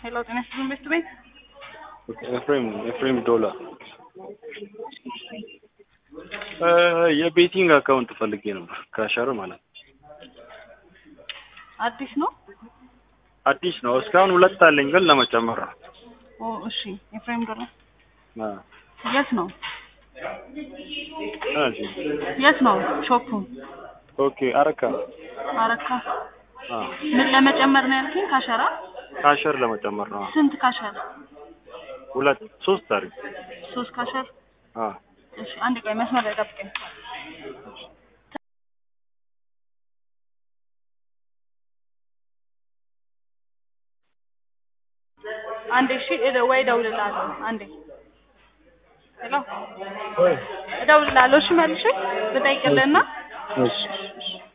ሄሎ ጤና ይስጥልኝ ቤት ቤት ኤፍሬም ኤፍሬም ዶላ የቤቲንግ አካውንት ፈልጌ ነበር ከሸር ማለት ነው። አዲስ ነው? አዲስ ነው። እስካሁን ሁለት አለኝ ግን ለመጨመር ነው። ኦ እሺ። ኤፍሬም ዶላ አ የት ነው? እሺ የት ነው ሾፑ? ኦኬ አረካ አረካ። አ ምን ለመጨመር ነው ያልከኝ? ካሸራ ካሸር ለመጨመር ነው። ስንት ካሸር? ሁለት ሶስት አሪፍ ሶስት ካሸር። አ እሺ አንድ ቀን መስመር ላይ ጠብቀኝ። አንዴ እሺ፣ እደ- ወይ እደውልልሃለሁ። አንዴ ሄሎ፣ እደውልልሃለሁ። እሺ መልሼ ብጠይቅልህና እሺ